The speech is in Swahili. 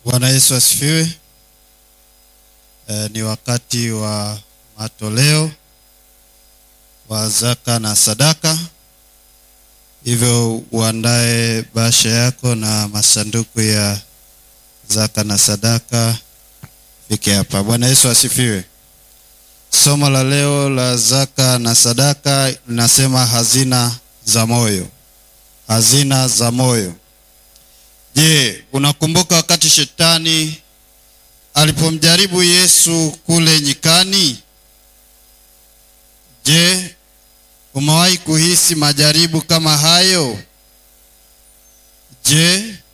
Bwana Yesu asifiwe. E, ni wakati wa matoleo wa zaka na sadaka, hivyo uandae bahasha yako na masanduku ya zaka na sadaka fike hapa. Bwana Yesu asifiwe. Somo la leo la zaka na sadaka linasema hazina za moyo, hazina za moyo. Je, unakumbuka wakati shetani alipomjaribu Yesu kule nyikani? Je, umewahi kuhisi majaribu kama hayo? Je,